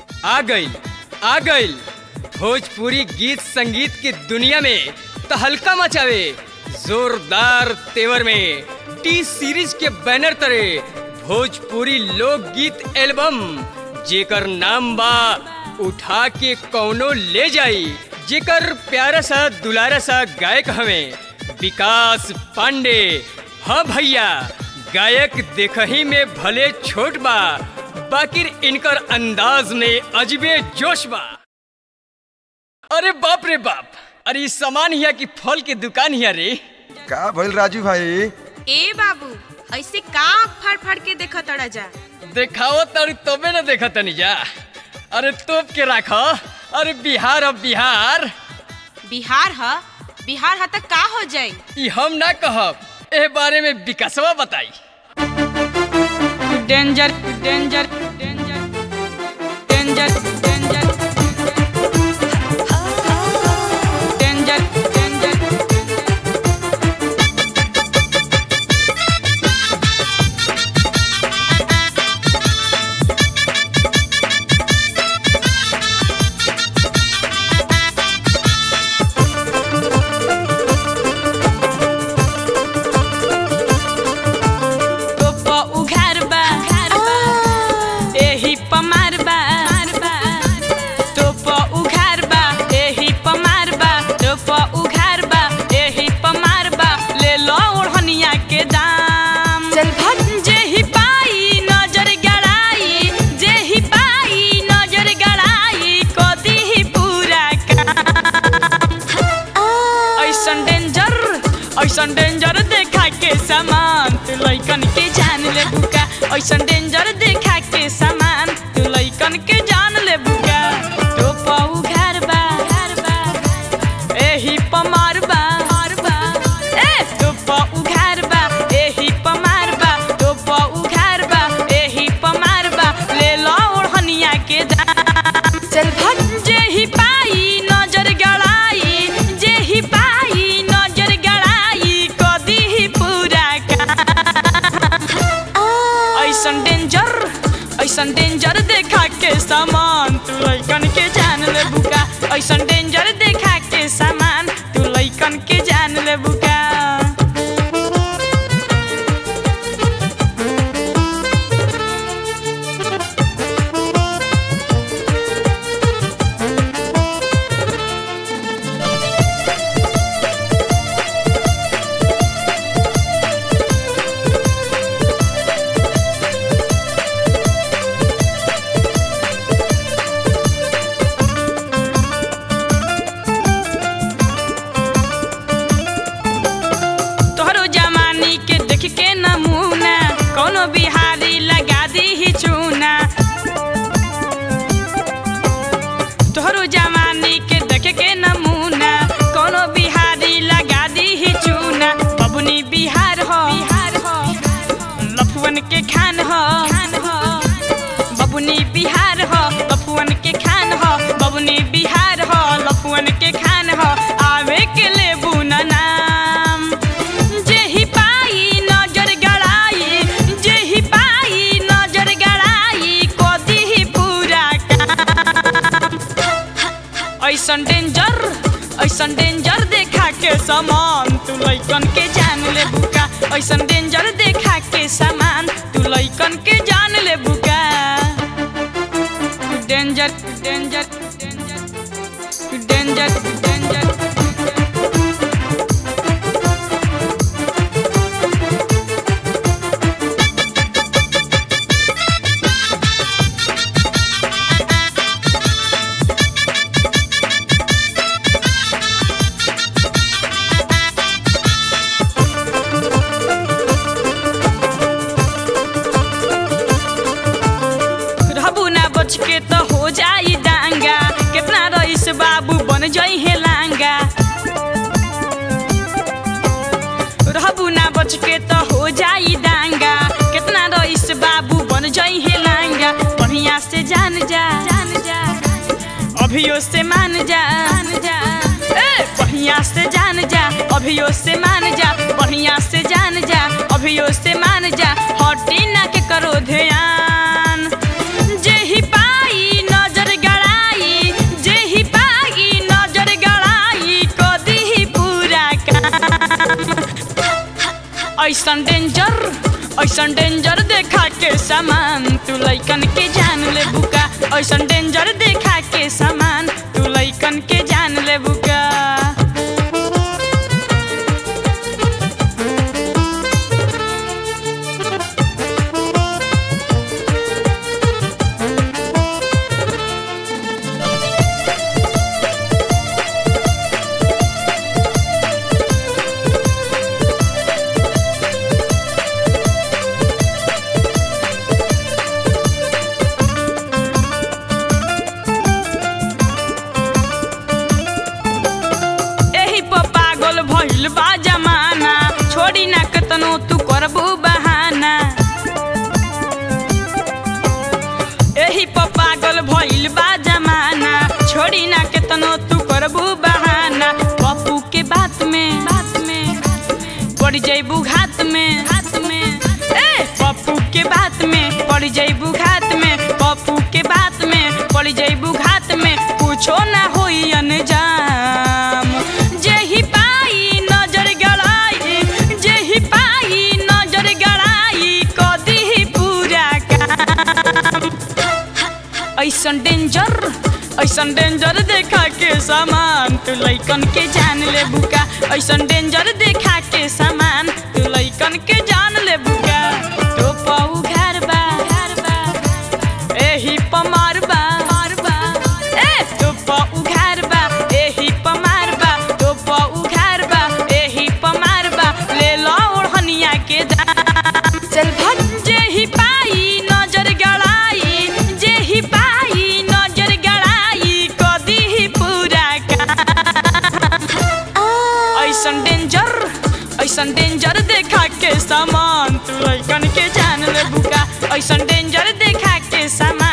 आ गइल आ गइल भोजपुरी गीत संगीत की दुनिया में तहलका मचावे जोरदार तेवर में टी सीरीज के बैनर तरे भोजपुरी लोकगीत एल्बम जेकर नाम बा उठा के कौनो ले जाई जेकर प्यारा सा दुलारा सा गायक हमें विकास पांडे हाँ भैया गायक देखही में भले छोट बा बाकिर इनकर अंदाज में अजबे जोश बा अरे बाप रे बाप अरे ई सामान हिया की फल के दुकान हिया रे का भइल राजू भाई ए बाबू ऐसे का फड़ फड़ के देखत तड़ा जा देखाओ तारू तबे न देखा तनी जा अरे तोप के राखो अरे बिहार अब बिहार बिहार ह बिहार ह त का हो जाई ई हम ना कहब ए बारे में विकासवा बताई danger danger danger danger danger danger danger टोपा उघार बा एही पमार बा टोपा उघार बा एही पमार बा टोपा उघार बा एही पमार बा ले लो ओढ़निया के दाम चल भट जेही पाई नजर गड़ाई जेही पाई नजर गड़ाई कदी ही पूरा काम ऐसन डेंजर ऐसन डेंजर देखा के सामान तू लइकन के जान ले बुका ऐसन डेंजर देखा के सामान तू लइकन के जान ले बुका तो पाऊ घर बा एही पमार बा ए तो पाऊ घर बा एही पमार बा तो पाऊ घर बा एही पमार बा ले लो ओढ़निया के दाम चल भट जेही पाई नजर गड़ाई जेही पाई नजर गड़ाई कदी ही पूरा काम ऐसन डेंजर ऐसन डेंजर देखा के सामान तू लइकन के जान ले बुका ऐसन डेंजर देखा के सामान तू लइकन के जान ले बुका तोहरो जमानी के देख के नमूना कोनो बिहारी लगा दी ही चूना तोहरो जमानी के देख के नमूना कोनो बिहारी लगा दी ही चूना बबुनी बिहार हो बिहार हो लफुअन के खान हो खान हो बबुनी बिहार हो लफुअन के खान हो बबुनी बिहार हो लफुअन के खान हो आवे के लेबू ना नाम जेही पाई नजर गड़ाई जेही पाई नजर गड़ाई कदी ही पूरा काम ऐसन डेंजर ऐसन डेंजर देखा के सामान तू लइकन के जान ले बुका ऐसन डेंजर देखा के सामान तू लइकन के जान ले बुका danger danger danger danger danger रहबू ना बच के तो हो जाई डांगा कितना रईस बाबू बन जाई है लांगा रहबू ना बच के तो हो जाई डांगा कितना रईस बाबू बन जाई है लांगा बढ़िया से जान जा जान जा अभियो से मान जा मान जा ए बढ़िया से जान जा अभियो से मान जा बढ़िया से जान जा अभियो से मान जा हटी ना के करो ध्यान जेही पाई नजर ऐसन डेंजर ऐसन डेंजर देखा के सामान तू लइकन के जान ले बुका ऐसन डेंजर देखा के सामान तू लइकन के जान ले बुका एही पर पागल भइल बा जमाना छोड़ी ना कतनो तू करबू बहाना एही पर पागल भइल बा जमाना छोड़ी ना केतनो तू करबू बहाना पप्पू के बात में बात में पड़ जइबू घात में हाथ में ए पप्पू के बात में पड़ जइबू घात में पप्पू के बात में पड़ जइबू घात में कुछो ना होई अनजाम जेही पाई नजर गड़ाई जेही पाई नजर गड़ाई कदी ही पूरा काम ऐसन डेंजर ऐसन डेंजर देखा के सामान तू लइकन के जान ले बुका ऐसन डेंजर देखा के सामान तू लइकन के जान ले बुका तो पाऊ घर बा घर बा एही पमार बा मार बा ए तो पाऊ घर बा एही पमार बा तो पाऊ घर बा एही पमार बा ले लो ओढ़निया के दाम चल भग जेही पाई नजर गड़ाई जेही पाई नजर गड़ाई कदी ही पूरा काम ऐसन डेंजर ऐसन डेंजर देखा के सामान तू लइकन के जान ले बुका ऐसन डेंजर देखा के सामान